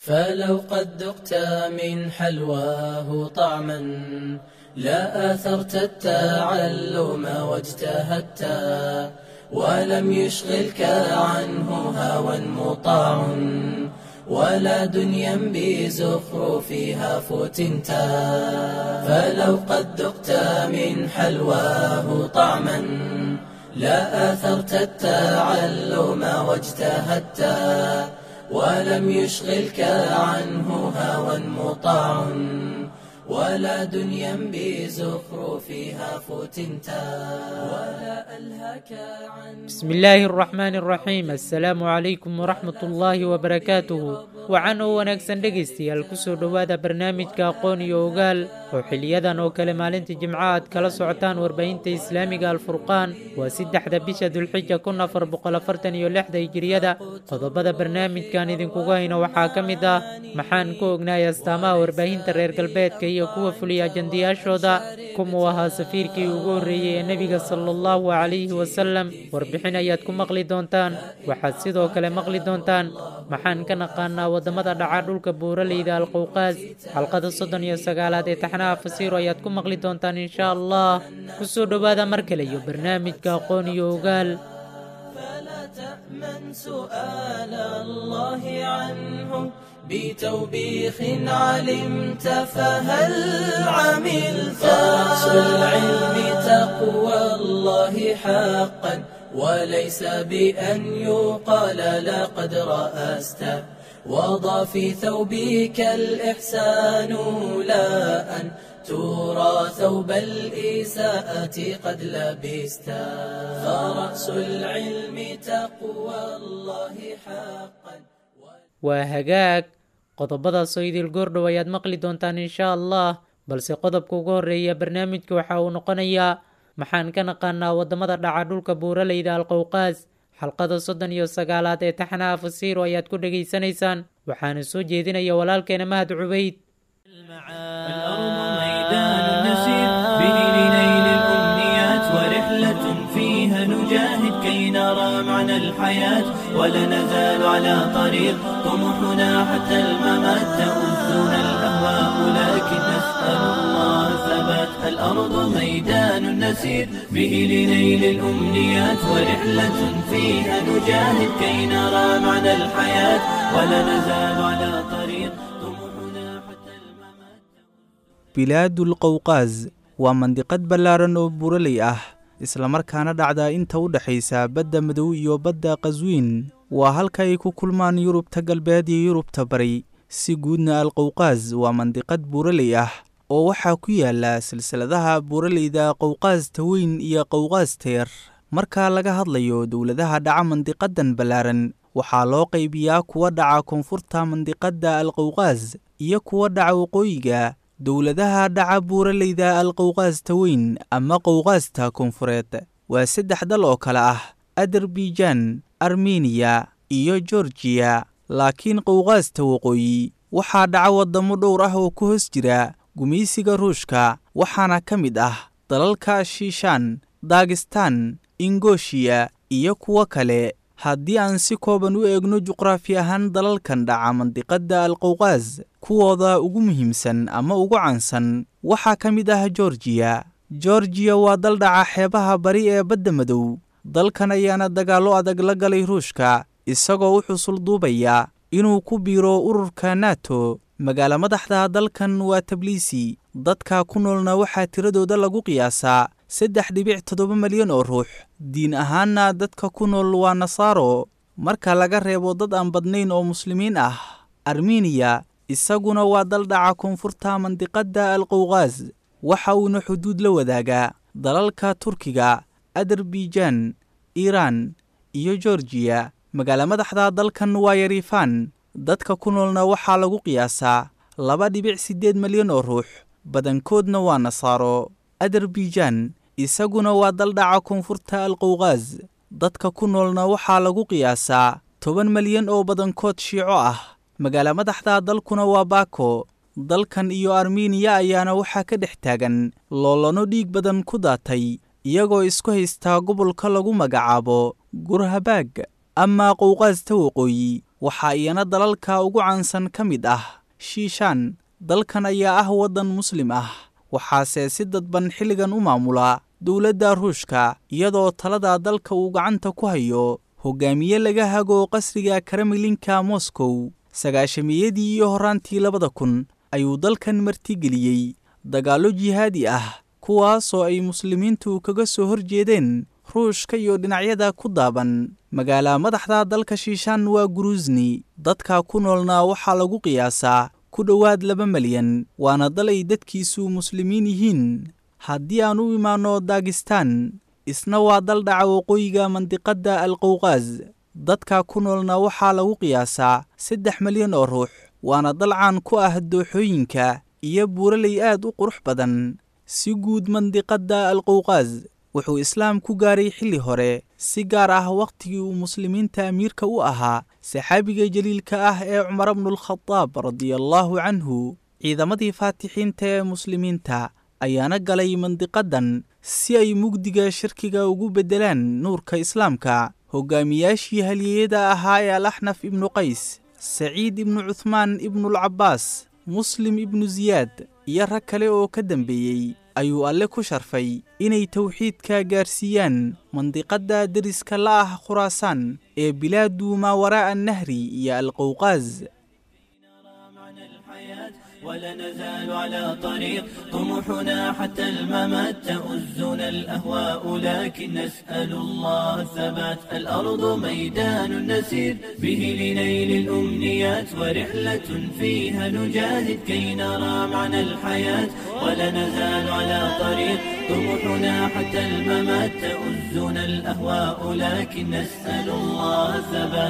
فلو قد ذقت من حلواه طعما لا آثرت التعلم واجتهدت ولم يشغلك عنه هوى مطاع ولا دنيا بزخرفها فتنت فلو قد ذقت من حلواه طعما لا آثرت التعلم واجتهدت ولم يشغلك عنه هوى مطاع ولا دنيا بزخرفها فتنتا ولا ألهك عن بسم الله الرحمن الرحيم السلام عليكم ورحمة الله وبركاته wacan oo wanaagsan dhegaystayaal kusoo dhowaada barnaamijka aqoon iyo ogaal oo xiliyadan oo kale maalinta jimco aad kala socotaan warbaahinta islaamiga alfurqaan waa saddexda bisha dulxija kun afar boqol afartan iyo lixda hijiriyada qodobada barnaamijkan idinkugu hayno waxaa ka mid ah maxaan ku ognahay astaamaha warbaahinta reer galbeedka iyo kuwa fuliya ajandayaashooda kumuu ahaa safiirkii ugu horreeyey ee nebiga sala allahu calayhi wasalam warbixin ayaad ku maqli doontaan waxaad sidoo kale maqli doontaan maxaan ka naqaanaa waddamada dhaca dhulka buuraleyda alqowqaas xalqada soddon iyo sagaalaad ee taxnaha fasiiro ayaad ku maqli doontaan insha allah ku soo dhowaada mar kale iyo barnaamijka aqoon iyo ogaal فلا تأمن سؤال الله عنه بتوبيخ علمت فهل عملت رأس العلم تقوى الله حقا وليس بأن يقال لقد رأست وضع في ثوبك الإحسان لا أن ترى ثوب الإساءة قد لبست فرأس العلم تقوى الله حقا waa hagaag qodobadaasoo idil goordhow ayaad maqli doontaan insha allah balse qodobka ugu horreeya barnaamijka waxa uu noqonayaa maxaan ka naqaanaa waddamada dhaca dhulka buuraleyda alqowqaas xalqada soddon iyo sagaalaad ee taxnaha fasiiro ayaad ku dhegaysanaysaan waxaana soo jeedinaya walaalkeena mahad cubayd الأرض ميدان نسير به لنيل الأمنيات ورحلة فيها نجاهد كي نرى معنى الحياة ولا نزال على طريق طموحنا حتى الممات تؤذنا الأهواء لكن نسأل الله الثبات الأرض ميدان نسير به لنيل الأمنيات ورحلة فيها نجاهد كي نرى معنى الحياة ولا نزال على طريق طموحنا حتى الممات bilaadul qowqaas waa mandiqad ballaaran oo buraley ah islamarkaana dhacda inta u dhexaysa badda madow iyo badda qaswiin waa halka ay ku kulmaan yurubta galbeed iyo yurubta bari si guudna alqowqaas waa mandiqad buuraley ah oo waxaa ku yaala silsiladaha buuraleyda qowqaasta weyn iyo qowqaasta yar marka laga hadlayo dowladaha dhaca mandiqadan ballaaran waxaa loo qaybiyaa kuwa dhaca koonfurta mandiqadda alqowqaas iyo kuwa dhaca waqooyiga dowladaha dhaca buuraleyda alqowqaasta weyn ama qowqaasta koonfureed waa saddex dal oo kale ah adarbijan armeniya iyo gorgiya laakiin qowqaasta waqooyi waxaa dhaca waddamo dhowr ah oo ku hoos jira gumaysiga ruushka waxaana ka mid ah dalalka shiishaan dagistan ingoshiya iyo kuwo kale haddii aan si kooban u eegno juqraafi ahaan dalalkan dhaca mandiqadda alqowqaas kuwooda ugu muhiimsan ama ugu caansan waxaa ka mid ah gorgiya gorgiya waa dal dhaca xeebaha bari ee badda madow dalkan ayaana dagaallo adag la galay ruushka isagoo u xusul duubaya inuu ku biiro ururka nato magaalo madaxda dalkan waa tabliisi dadka ku noolna waxaa tiradooda lagu qiyaasaa saddex dhibic toddoba malyan oo ruux diin ahaanna dadka ku nool waa nasaaro marka laga reebo dad aan badnayn oo muslimiin ah armeniya isaguna waa dal dhaca koonfurta mandiqadda alqowqaas waxa uuna xuduud la wadaagaa dalalka turkiga adarbijan iiraan iyo gorgiya magaalo madaxda dalkan waa yariifaan dadka ku noolna waxaa lagu qiyaasaa laba dhibic siddeed malyan oo ruux badankoodna waa nasaaro adarbijan isaguna waa dal dhaca koonfurta alqowqaas dadka ku noolna waxaa lagu qiyaasaa toban malyan oo badankood shiico ah magaalo madaxda dalkuna waa baako dalkan iyo armeniya ayaana waxaa ka dhex taagan loolano dhiig badan ku daatay iyagoo isku haystaa gobolka lagu magacaabo gurhabaag amaa qowqaasta waqooyi waxaa iyana dalalka ugu caansan ka mid ah shiishaan dalkan ayaa ah waddan muslim ah waxaase si dadban xilligan u maamula dowladda ruushka iyadoo talada dalka uu gacanta ku hayo hogaamiye laga hago qasriga karamilinka moscow sagaashamiyadii iyo horaantii labada kun ayuu dalkan martigeliyey dagaallo jihaadi ah kuwaasoo ay muslimiintu kaga soo horjeedeen ruushka iyo dhinacyada ku daaban magaala madaxda dalka shiishaan waa guruusni dadka ku noolna waxaa lagu qiyaasaa ku dhowaad laba malyan waana dal ay dadkiisu muslimiin yihiin haddii aan u imaanno dagistaan isna waa dal dhaca waqooyiga mandiqadda alqowqaas dadka ku noolna waxaa lagu qiyaasaa saddex malyan oo ruux waana dal caan ku ah dooxooyinka iyo buuraley aad u qurux badan si guud mandiqadda alqowqaas wuxuu islaam ku gaaray xilli hore si gaar ah wakhtigii uu muslimiinta amiirka u ahaa saxaabiga jaliilka ah ee cumar bnulkhadaab radiallaahu canhu ciidamadii faatixiinta ee muslimiinta ayaana galay mandiqadan si ay mugdiga shirkiga ugu beddelaan nuurka islaamka hogaamiyaashii halyeeyada ahaa ee alaxnaf ibnu qays saciid ibnu cuhmaan ibnulcabbaas muslim ibnu siyaad iyo rag kale oo ka dambeeyey ayuu alle ku sharfay inay towxiidka gaarsiiyaan mandiqadda deriska la ah khuraasaan ee bilaadu maa waraa'a annahri iyo alqowqaas ولا نزال على طريق طموحنا حتى الممات تؤزنا الأهواء لكن نسأل الله الثبات الأرض ميدان نسير به لنيل الأمنيات ورحلة فيها نجاهد كي نرى معنى الحياة ولا نزال على طريق طموحنا حتى الممات تؤزنا الأهواء لكن نسأل الله الثبات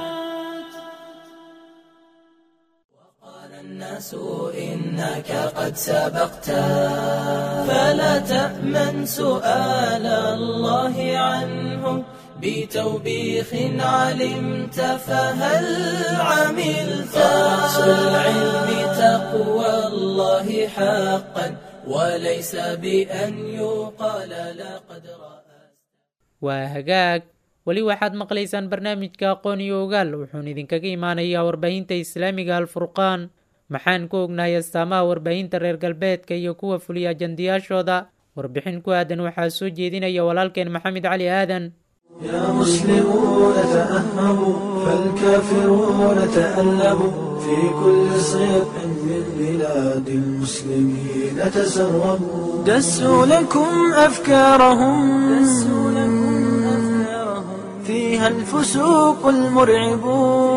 الناس إنك قد سبقت فلا تأمن سؤال الله عنه بتوبيخ علمت فهل عملت رأس العلم تقوى الله حقا وليس بأن يقال لقد رأست waa hagaag weli waxaad maqlaysaan barnaamijka aqoon iyo ogaal wuxuuna idinkaga imaanayaa warbaahinta islaamiga alfurqaan maxaan ku ognahay astaamaha warbaahinta reer galbeedka iyo kuwa fuliya ajandiyaashooda warbixin ku aadan waxaa soo jeedinaya walaalkeen maxamed cali aadan يا مسلمون تأهبوا فالكافرون تألبوا في كل صيف من بلاد المسلمين تسربوا دسوا لكم أفكارهم فيها الفسوق المرعب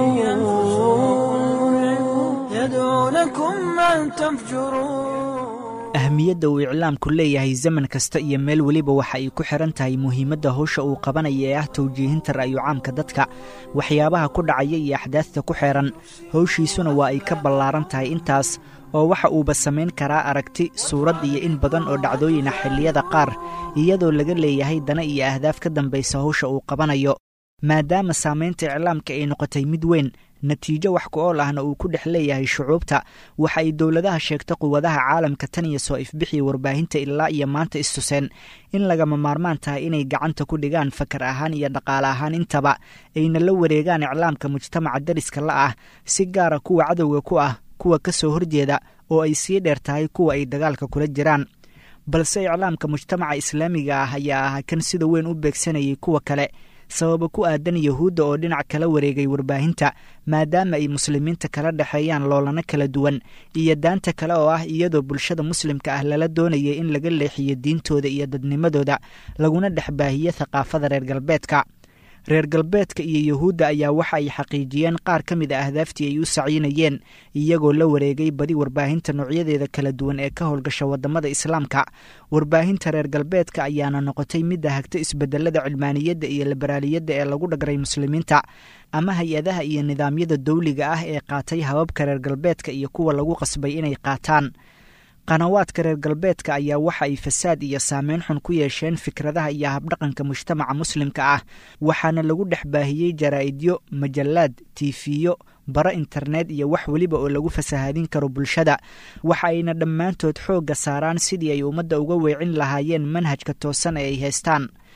يدعونكم أن تفجروا ahmiyadda uu iclaamku leeyahay zaman kasta iyo meel weliba waxa ay ku xihan tahay muhiimadda howsha uu qabanaya ee ah tawjiihinta ra'yu caamka dadka waxyaabaha ku dhacaya iyo axdaadta ku xeehan howshiisuna waa ay ka ballaaran tahay intaas oo waxa uuba samayn karaa aragti suurad iyo in badan oo dhacdooyina xilliyada qaar iyadoo laga leeyahay dana iyo ahdaaf ka dambaysa howsha uu qabanayo maadaama saamaynta iclaamka ay noqotay mid weyn natiijo wax ku ool ahna uu ku dhex leeyahay shucuubta waxa ay dowladaha sheegta quwadaha caalamka tan iyo soo ifbixiya warbaahinta ilaa iyo maanta istuseen in lagama maarmaan tahay inay gacanta ku dhigaan fakar ahaan iyo dhaqaale ahaan intaba ayna la wareegaan iclaamka mujtamaca dariska la ah si gaara kuwa cadowga ku ah kuwa ka soo horjeeda oo ay sii dheer tahay kuwa ay dagaalka kula jiraan balse iclaamka mujtamaca islaamiga ah ayaa ah kan sida weyn u beegsanayay kuwa kale sababa ku aadan yahuudda oo dhinac kala wareegay warbaahinta maadaama ay muslimiinta kala dhexeeyaan loolano kala duwan iyo daanta kale oo ah iyadoo bulshada muslimka ah lala doonayay in laga leexiyo diintooda iyo dadnimadooda laguna dhex baahiyo thaqaafada reer galbeedka reer galbeedka iyo yahuudda ayaa waxa ay xaqiijiyeen qaar ka mid a ahdaaftii ay u saciinayeen iyagoo la wareegay badi warbaahinta noocyadeeda kala duwan ee ka howlgasha wadamada islaamka warbaahinta reer galbeedka ayaana noqotay midda hagta isbedelada cilmaaniyadda iyo liberaaliyadda ee lagu dhagray muslimiinta ama hay-adaha iyo nidaamyada dowliga ah ee qaatay hababka reer galbeedka iyo kuwa lagu qasbay inay qaataan qanawaadka reer galbeedka ayaa waxa ay fasaad iyo saameyn xun ku yeesheen fikradaha iyo habdhaqanka mujtamaca muslimka ah waxaana lagu dhex baahiyey jaraa'idyo majallaad tiifiyo bara internet iyo wax weliba oo lagu fasahaadin karo bulshada waxa ayna dhammaantood xoogga saaraan sidii ay ummadda uga weecin lahaayeen manhajka toosan ee ay haystaan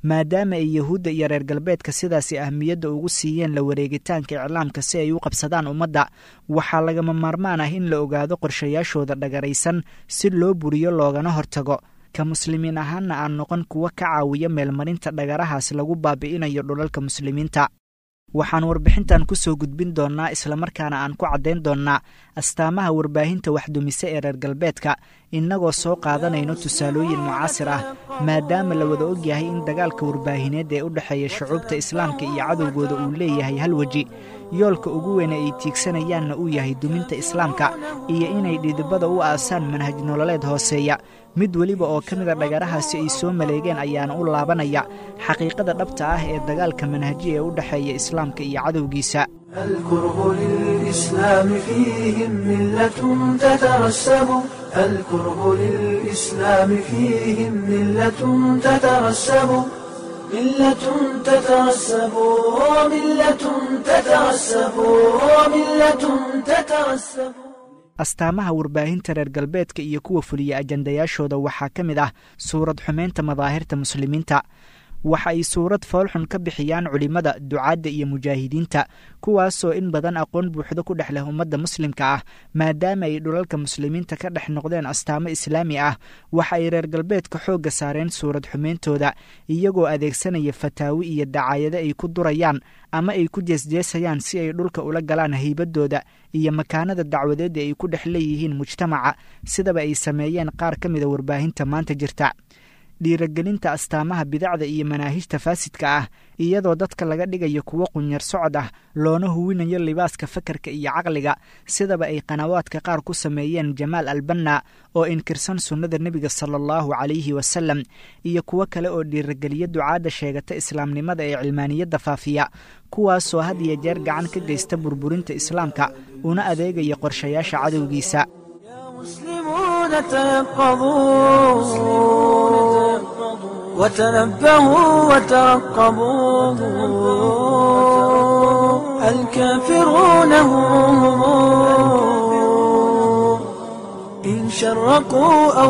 maadaama ay yahuudda iyo reer galbeedka sidaasi ahmiyadda ugu siiyeen la wareegitaanka iclaamka si ay u qabsadaan ummadda waxaa lagama maarmaan ah in la ogaado qorshayaashooda dhagaraysan si loo buriyo loogana hortago ka muslimiin ahaanna aan noqon kuwa ka caawiya meelmarinta dhagarahaas lagu baabi'inayo dhulalka muslimiinta waxaan warbixintan ku soo gudbin doonnaa islamarkaana aan ku caddayn doonnaa astaamaha warbaahinta waxdumise ee reer galbeedka innagoo soo qaadanayno tusaalooyin mucaasir ah maadaama la wada ogyahay in dagaalka warbaahineed ee u dhexeeya shucuubta islaamka iyo cadowgooda uu leeyahay hal weji yoolka ugu weyne ay tiigsanayaanna uu yahay duminta islaamka iyo inay dhidibada u aasaan manhaj nololeed hooseeya mid weliba oo ka mida dhagarahaasi ay soo maleegeen ayaana u laabanaya xaqiiqada dhabta ah ee dagaalka manhaji ee u dhexeeya islaamka iyo cadowgiisa الكره للإسلام فيهم ملة تترسب الكره للإسلام فيهم ملة تترسب ملة تترسب ملة تترسب ملة تترسب astaamaha warbaahinta reer galbeedka iyo kuwa fuliya ajandayaashooda waxaa ka mid ah suurad xumeynta madaahirta muslimiinta waxa ay suurad foolxun ka bixiyaan culimmada ducaadda iyo mujaahidiinta kuwaasoo in badan aqoon buuxdo ku dhex leh ummadda muslimka ah maadaama ay dhulalka muslimiinta ka dhex noqdeen astaamo islaami ah waxa ay reer galbeedka xoogga saareen suurad xumeyntooda iyagoo adeegsanaya fataawi iyo dacaayado ay ku durayaan ama ay ku jeesjeesayaan si ay dhulka ula galaan haybadooda iyo makaanada dacwadeeda ay ku dhex leeyihiin mujtamaca sidaba ay sameeyeen qaar ka mida warbaahinta maanta jirta dhiiragelinta astaamaha bidacda iyo manaahijta faasidka ah iyadoo dadka laga dhigayo kuwo qunyar socod ah loona huwinayo libaaska fakarka iyo caqliga sidaba ay qanawaadka qaar ku sameeyeen jamaal albanna oo inkirsan sunnada nebiga sala allahu calayhi wasalam iyo kuwo kale oo dhiirageliya ducaadda sheegata islaamnimada ee cilmaaniyadda faafiya kuwaasoo had iyo jeer gacan ka geysta burburinta islaamka una adeegaya qorshayaasha cadowgiisa مسلمون تيقظوا وتنبهوا وترقبوا الكافرون هم إن شرقوا أو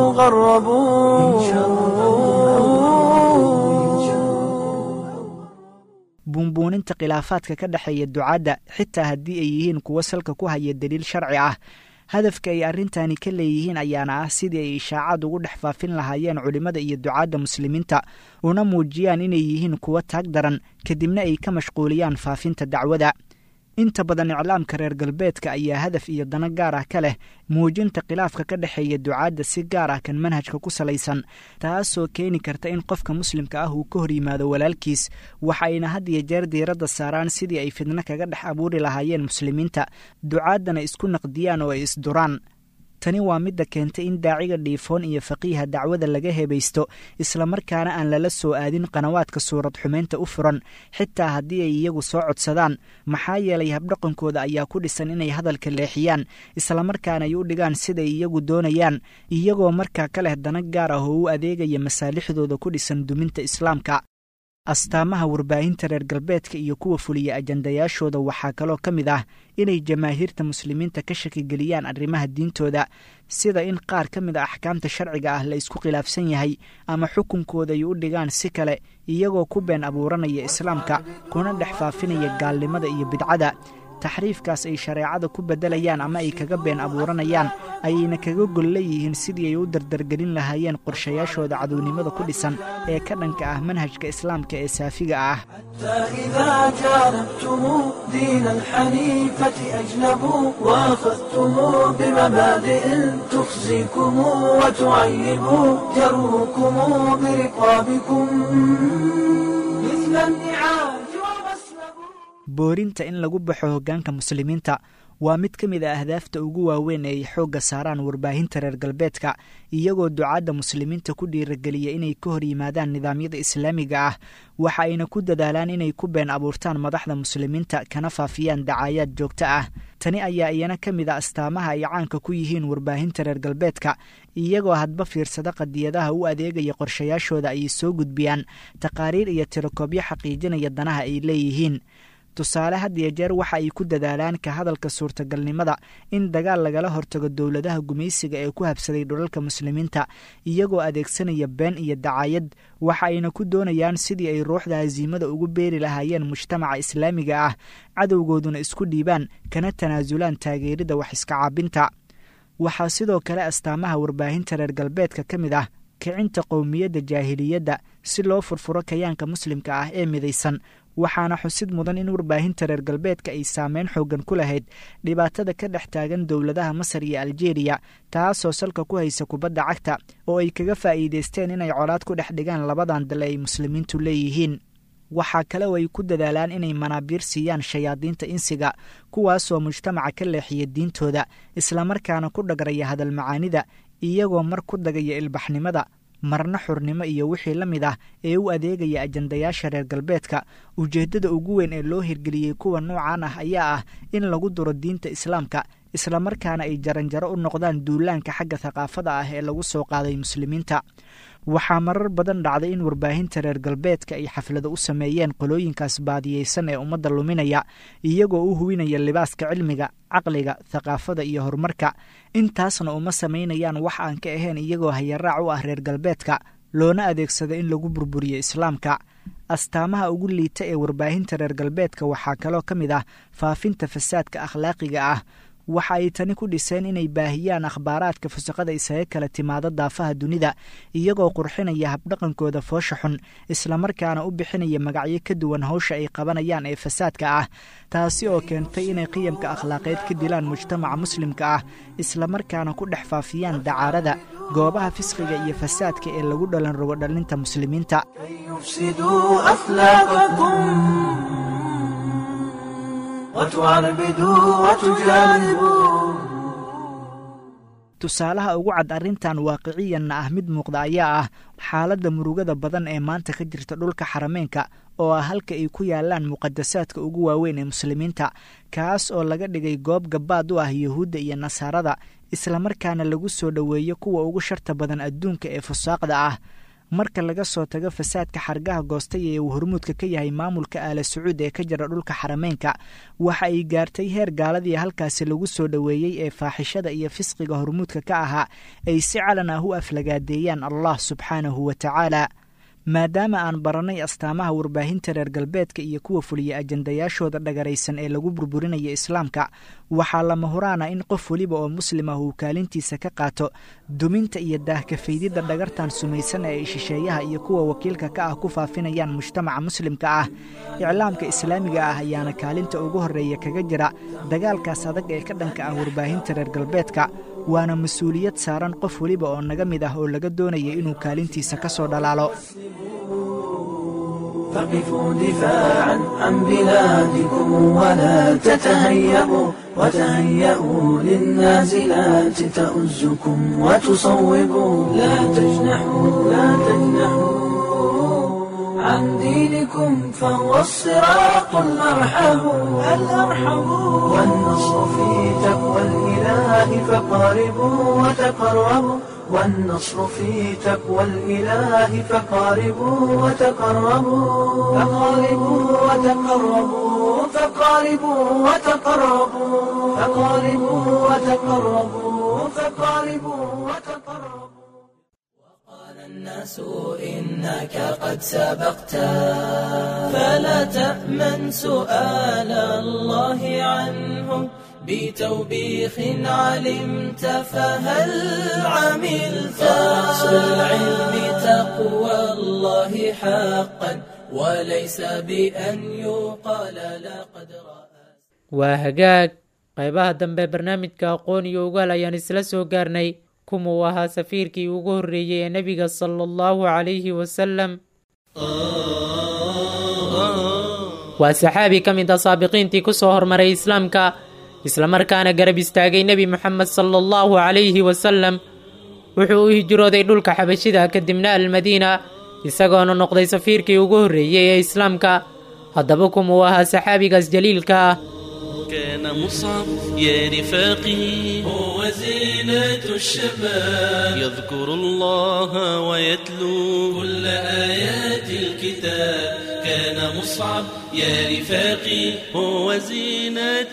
غربوا buunbuuninta khilaafaadka ka dhexeeya ducaadda xitaa haddii ay yihiin kuwo salka ku haya daliil sharci ah hadafka ay arrintani ka leeyihiin ayaana ah sidii ay ishaacaad ugu dhex faafin lahaayeen culimmada iyo ducaadda muslimiinta una muujiyaan inay yihiin kuwo taag daran kadibna ay ka mashquuliyaan faafinta dacwada inta badan iclaamka reer galbeedka ayaa hadaf iyo dano gaar ah ka leh muujinta khilaafka ka dhexeeya ducaadda si gaar ah kan manhajka ku salaysan taasoo keeni karta in qofka muslimka ah uu ka hor yimaado walaalkiis waxa ayna had iyo jeer diiradda saaraan sidii ay fidno kaga dhex abuuri lahaayeen muslimiinta ducaaddana isku naqdiyaan oo ay isduraan tani waa midda keentay in daaciga dhiifoon iyo faqiiha dacwada laga hebaysto islamarkaana aan lala soo aadin qanawaadka suurad xumeynta u furan xitaa haddii ay iyagu soo codsadaan maxaa yeelay habdhaqankooda ayaa ku dhisan inay hadalka leexiyaan islamarkaana ay u dhigaan siday iyagu doonayaan iyagoo markaa ka leh dana gaar ah oo u adeegaya masaalixdooda ku dhisan duminta islaamka astaamaha warbaahinta reer galbeedka iyo kuwa fuliya ajandayaashooda waxaa kaloo ka mid ah inay jamaahiirta muslimiinta ka shakigeliyaan arrimaha diintooda sida in qaar ka mid a axkaamta sharciga ah la isku khilaafsan yahay ama xukunkooda ay u dhigaan si kale iyagoo ku been abuuranaya islaamka kuna dhex faafinaya gaalnimada iyo bidcada taxriifkaas ay shareecada ku beddelayaan ama ay kaga been abuuranayaan ayayna kaga gol leeyihiin sidii ay u dardargelin lahaayeen qorshayaashooda cadownimada ku dhisan ee ka dhanka ah manhajka islaamka ee saafiga ah فإذا جانبتم دين الحنيفة أجنبوا وأخذتم بمبادئ تخزيكم وتعيب جروكم برقابكم مثل النعاج ومسلب boorinta in lagu baxo hoggaanka muslimiinta waa mid ka mid a ahdaafta ugu waaweyn ee ay xoogga saaraan warbaahinta reer galbeedka iyagoo ducaadda muslimiinta ku dhiirageliya inay ka hor yimaadaan nidaamyada islaamiga ah waxa ayna ku dadaalaan inay ku been abuurtaan madaxda muslimiinta kana faafiyaan dacaayaad joogto ah tani ayaa iyana ka mid a astaamaha ay caanka ku yihiin warbaahinta reer galbeedka iyagoo hadba fiirsada qadiyadaha u adeegaya qorshayaashooda ayay soo gudbiyaan taqaariir iyo tirakoobyo xaqiijinaya danaha ay leeyihiin tusaale had iyo jeer waxa ay ku dadaalaan ka hadalka suurtagalnimada in dagaal lagala hortago dowladaha gumaysiga ee ku habsaday dhulalka muslimiinta iyagoo adeegsanaya been iyo dacayad waxa ayna ku doonayaan sidii ay ruuxda hasiimada ugu beeri lahaayeen mujtamaca islaamiga ah cadowgooduna isku dhiibaan kana tanaasulaan taageerida wax iska caabinta waxaa sidoo kale astaamaha warbaahinta reer galbeedka ka mid ah kicinta qowmiyadda jaahiliyadda si loo furfuro kayaanka muslimka ah ee midaysan waxaana xusid mudan in warbaahinta reer galbeedka ay saameyn xoogan ku lahayd dhibaatada ka dhex taagan dowladaha masar iyo aljeeriya taasoo salka ku haysa kubadda cagta oo ay kaga faa'iidaysteen inay colaad ku dhex dhigaan labadan dale ay muslimiintu leeyihiin waxaa kale oo ay ku dadaalaan inay manaabiir siiyaan shayaadiinta insiga kuwaasoo mujtamaca ka leexiya diintooda islamarkaana ku dhagraya hadal macaanida iyagoo mar ku dagaya ilbaxnimada marna xurnimo iyo wixii la mid ah ee u adeegaya ajandayaasha reer galbeedka ujeeddada ugu weyn ee loo hirgeliyey kuwa noocan ah ayaa ah in lagu duro diinta islaamka islamarkaana ay jaranjaro u noqdaan duulaanka xagga thaqaafada ah ee lagu soo qaaday muslimiinta waxaa marar badan dhacday in warbaahinta reer galbeedka ay xaflado u sameeyeen qolooyinkaas baadiyeysan ee ummadda luminaya iyagoo u huwinaya libaaska cilmiga caqliga thaqaafada iyo horumarka intaasna uma samaynayaan wax aan ka ahayn iyagoo hayaraac u ah reer galbeedka loona adeegsado in lagu burburiyo islaamka astaamaha ugu liita ee warbaahinta reer galbeedka waxaa kaloo ka mid ah faafinta fasaadka akhlaaqiga ah waxa ay tani ku dhiseen inay baahiyaan akhbaaraadka fusaqada isaga kala timaado daafaha dunida iyagoo qurxinaya habdhaqankooda foosha xun islamarkaana u bixinaya magacyo ka duwan hawsha ay qabanayaan ee fasaadka ah taasi oo keentay inay qiyamka akhlaaqeed ka dilaan mujtamaca muslimka ah islamarkaana ku dhex faafiyaan dacaarada goobaha fisqiga iyo fasaadka ee lagu dhalan rogo dhalinta muslimiinta tusaalaha ugu cad arrintan waaqiciyanna ah mid muuqda ayaa ah xaaladda murugada badan ee maanta ka jirta dhulka xarameenka oo ah halka ay ku yaalaan muqadasaadka ugu waaweyn ee muslimiinta kaas oo laga dhigay goob gabaad u ah yuhuudda iyo nasaarada islamarkaana lagu soo dhoweeyo kuwa ugu sharta badan adduunka ee fusaaqda ah marka laga soo tago fasaadka xargaha goostay ee uu hormuudka ka yahay maamulka aala sacuud ee ka jira dhulka xarameynka waxa ay gaartay heer gaaladii halkaasi lagu soo dhoweeyey ee faaxishada iyo fisqiga hormuudka ka ahaa ay si calan ah u aflagaadeeyaan allah subxaanahu wa tacaala maadaama aan barannay astaamaha warbaahinta reer galbeedka iyo kuwa fuliya ajandayaashooda dhagaraysan ee lagu burburinaya islaamka waxaa lama huraana in qof weliba oo muslim ah uu kaalintiisa ka qaato duminta iyo daahkafaydidda dhagartan sumaysan ee ay shisheeyaha iyo kuwa wakiilka ka ah ku faafinayaan mujtamaca muslimka ah iclaamka islaamiga ah ayaana kaalinta ugu horreeya kaga jira dagaalkaas adag ee ka dhanka ah warbaahinta reer galbeedka waana mas-uuliyad saaran qof weliba oo naga mid ah oo laga doonaya inuu kaalintiisa ka soo dhalaalo فقفوا دفاعا عن بلادكم ولا تتهيبوا وتهيئوا للنازلات تؤزكم وتصوبوا لا تجنحوا لا تجنحوا عن دينكم فهو الصراط الأرحم الأرحم والنصر في تقوى الإله فقاربوا وتقربوا والنصر في تقوى الإله فقاربوا وتقربوا فقاربوا وتقربوا فقاربوا وتقربوا فقاربوا وتقربوا فقاربوا وتقربوا وقال الناس إنك قد سبقت فلا تأمن سؤال الله عنه بتوبيخ علمت فهل عملت أصل العلم تقوى الله حقا وليس بأن يقال لقد رأى waa hagaag qaybaha dambe barnaamijka aqoon iyo ogaal ayaan isla soo gaarnay kuma uu ahaa safiirkii ugu horreeyey ee nebiga sala allahu calayhi wasalam waa saxaabi ka mid a saabiqiintii ku soo hormaray islaamka islamarkaana garab istaagay nebi moxamed sala allahu calayhi wasalam wuxuu u hijrooday dhulka xabashida kadibna almadiina isagoona noqday safiirkii ugu horreeyey ee islaamka haddaba kumuu ahaa saxaabigaas jaliilka ah كان مصعب يا رفاقي هو زينة الشباب يذكر الله ويتلو كل آيات الكتاب كان مصعب يا رفاقي هو زينة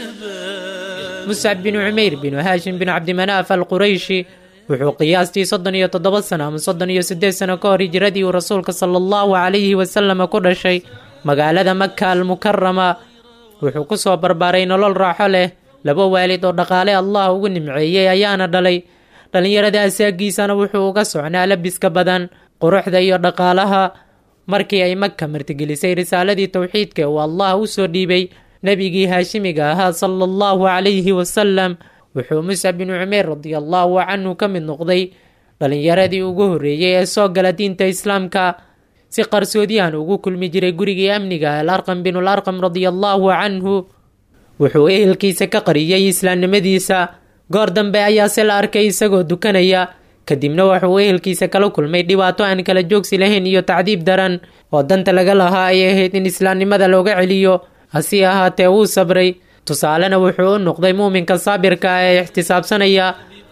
الشباب muscab binu cumayr binu haashim binu cabdimanaaf alqurayshi wuxuu qiyaastii soddon iyo toddoba sano ama soddon iyo siddeed sano ka hor hijiradii uu rasuulka sala allahu calayhi wasalama ku dhashay magaalada maka almukarama wuxuu ku soo barbaaray nolol raaxo leh laba waalid oo dhaqaale allah ugu nimceeyey ayaana dhalay dhallinyarada asaagiisana wuxuu uga socnaa labiska badan quruxda iyo dhaqaalaha markii ay maka martigelisay risaaladii towxiidka uu allah u soo dhiibay nebigii haashimiga ahaa sala allahu calayhi wasalam wuxuu muscab binu cumeer radiallahu canhu ka mid noqday dhallinyaradii ugu horreeyey ee soo gala diinta islaamka si qarsoodiyahan ugu kulmi jiray gurigii amniga alarqam binul arqam radiallahu canhu wuxuu ehelkiisa ka qariyey islaamnimadiisa goor dambe ayaase la arkay isagoo dukanaya kadibna wuxuu ehelkiisa kala kulmay dhibaato aan kala joogsi lahayn iyo tacdiib daran oo danta laga lahaa ay ahayd in islaamnimada looga celiyo hase ahaatee wuu sabray tusaalena wuxuu u noqday muuminka saabirka ah ee ixtisaabsanaya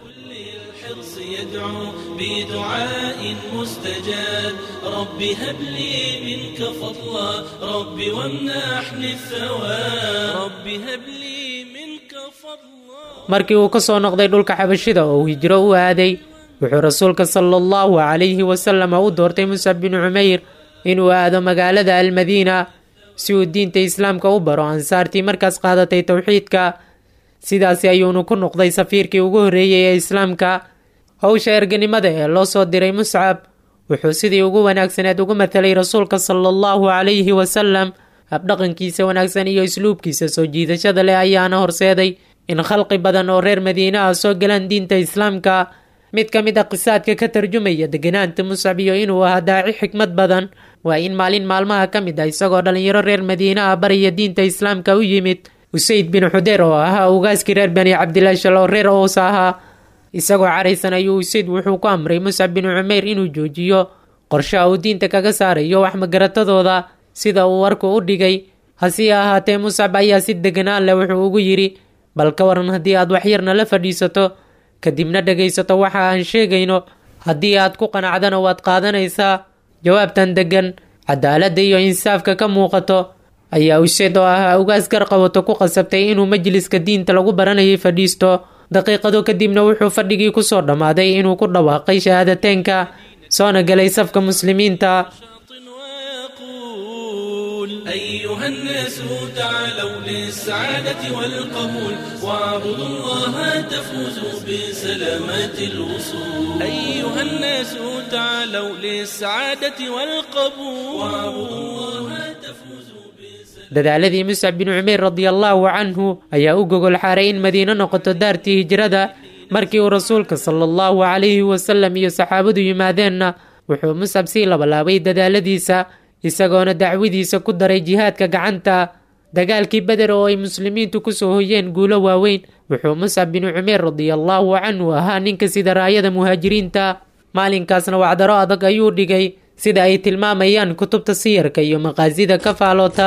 الحرص يدعو بدعاء مستجاب رب هب لي منك فضلا رب وامنحني الثواب رب هب لي منك فضلا markii uu ka soo noqday dhulka xabashida oo uu hijro u aaday wuxuu rasuulka sala allahu calayhi wasalama u doortay muscab binu cumayr inuu aado magaalada almadiina si uu diinta islaamka u baro ansaartii markaas qaadatay towxiidka sidaasi ayuunu ku noqday safiirkii ugu horreeyey ee islaamka howsha erganimada ee loo soo diray muscab wuxuu sidii ugu wanaagsaneed ugu mathalay rasuulka sala allahu calayhi wasalam habdhaqankiisa wanaagsan iyo isluubkiisa soo jiidashada leh ayaana horseeday in khalqi badan oo reer madiine ah soo galaan diinta islaamka mid ka mid a qisaadka ka tarjumaya deganaanta muscab iyo inuu ahaa daaci xikmad badan waa in maalin maalmaha ka mid ah isagoo dhallinyaro reer madiine ah baraya diinta islaamka u yimid usayd bin xudeer oo ahaa ugaaskii reer bani cabdilaashal oo reer oos ahaa isagoo caraysan ayuu usayd wuxuu ku amray muscab binu cumayr inuu joojiyo qorshaha uu diinta kaga saarayo wax magaratadooda sida uu warku u dhigay hase ahaatee muscab ayaa si deganaan leh wuxuu ugu yidhi bal ka waran haddii aad waxyarna la fadhiisato kadibna dhegaysato waxa aan sheegayno haddii aad ku qanacdana waad qaadanaysaa jawaabtan deggan cadaaladda iyo insaafka ka muuqato ayaa useed oo ahaa ugaas garqabato ku qasabtay inuu majliska diinta lagu baranayay fadhiisto daqiiqado kadibna wuxuu fadhigii kusoo dhammaaday inuu ku dhawaaqay shahaadateynka soona galay safka muslimiinta ويقول أيها الناس تعالوا للسعادة والقبول واعبدوا الله تفوزوا بسلامة الوصول أيها الناس تعالوا للسعادة والقبول واعبدوا الله تفوزوا dadaaladii muscab binu cumayr radiallahu canhu ayaa u gogol xaaray in madiino noqoto daartii hijrada markii uu rasuulka sala allahu calayhi wasalam iyo saxaabadu yimaadeenna wuxuu muscab sii labalaabay dadaaladiisa isagoona dacwadiisa ku daray jihaadka gacanta dagaalkii beder oo ay muslimiintu kusoo hoyeen guulo waaweyn wuxuu muscab binu cumayr radiallahu canhu ahaa ninka sida raayada muhaajiriinta maalinkaasna wacdaro adag ayuu dhigay sida ay tilmaamayaan kutubta siyarka iyo maqaasida ka faaloota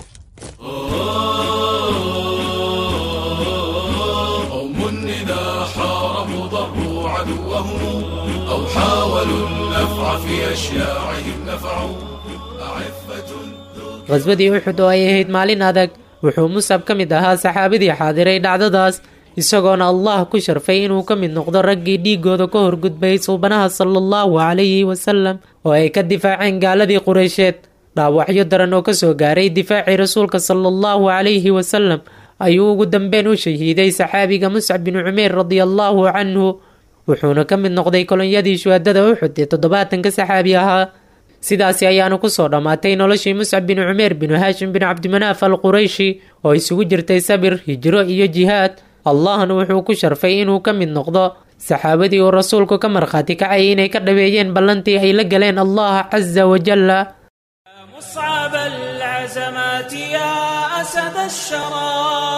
قوم إذا حاربوا ضروا عدوهم أو حاولوا النفع في أشياعهم نفعوا أعفة qhaswadii uxud oo ay ahayd maalin adag wuxuu musab ka mid ahaa saxaabadii xaadiray dhacdadaas isagoona allah ku sharfay inuu ka mid noqdo raggii dhiigooda ka horgudbay suubanaha sala allahu calayhi wasalam oo ay ka difaaceen gaaladii qureysheed dhaawacyo daran oo kasoo gaaray difaacii rasuulka sala allahu calayhi wasalam ayuu ugu dambeyn u shahiiday saxaabiga muscab binu cumayr radiallahu canhu wuxuuna ka mid noqday kolonyadii shuhadada uxud ee toddobaatanka saxaabi ahaa sidaasi ayaanu kusoo dhammaatay noloshii muscab binu cumeer binu haashim binu cabdimanaaf al qurayshi oo isugu jirtay sabir hijro iyo jihaad allahna wuxuu ku sharfay inuu ka mid noqdo saxaabadii uu rasuulku ka markhaati kacayay inay ka dhaweeyeen ballantii ay la galeen allah casa wajalla مصعب العزمات يا أسد الشرى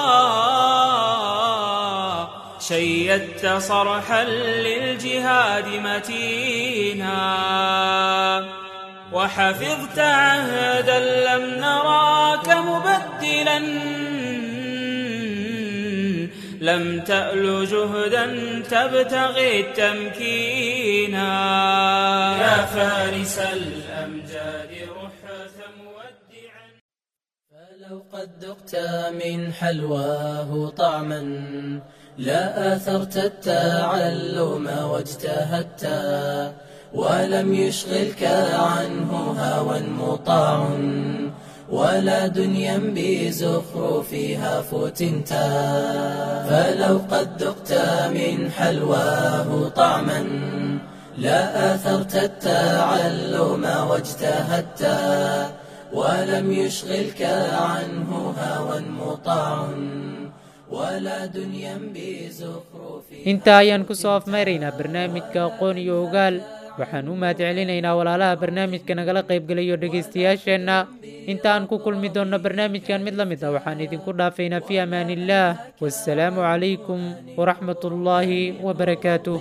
شيدت صرحا للجهاد متينا وحفظت عهدا لم نراك مبدلا لم تأل جهدا تبتغي التمكينا يا فارس الأمجاد رحة مودعا فلو قد ذقت من حلواه طعما لا آثرت التعلم واجتهدت ولم يشغلك عنه هوى مطاع ولا دنيا بزخرفها فتنتا فلو قد ذقت من حلواه طعما لا آثرت التعلم واجتهدت ولم يشغلك عنه هوى مطاع ولا دنيا بزخرفها intaa ayaan ku soo afmayraynaa barnaamijka aqoon iyo ogaal waxaan u mahad celinaynaa walaalaha barnaamijka nagala qaybgelayo dhegaystayaasheenna inta aan ku kulmi doonno barnaamijkan mid la mid ah waxaan idinku dhaafaynaa fii amaaniillaah wassalaamu calaykum waraxmat ullaahi wabarakaatuh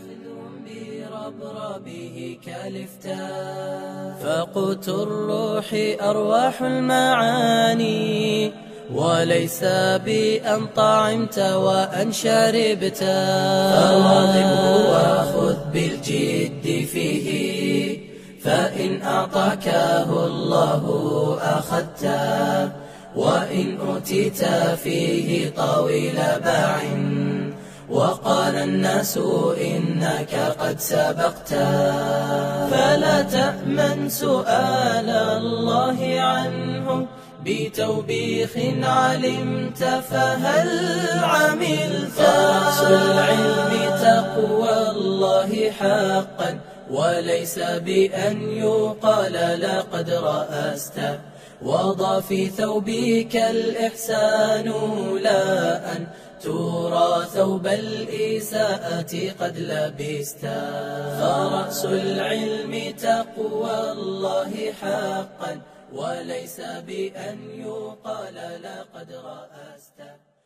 بربربه كالفتا فقوت الروح أرواح المعاني وليس بأن طعمت وأن شربت فواظبه وخذ بالجد فيه فإن أعطاكه الله أخذته وإن أوتيت فيه طويل باع وقال الناس إنك قد سبقت فلا تأمن سؤال الله عنه بتوبيخ علمت فهل عملت رأس العلم تقوى الله حقا وليس بأن يقال لقد رأست وضع في ثوبك الإحسان لا أن ترى ثوب الإساءة قد لبست فرأس العلم تقوى الله حقا وليس بأن يقال لقد رأست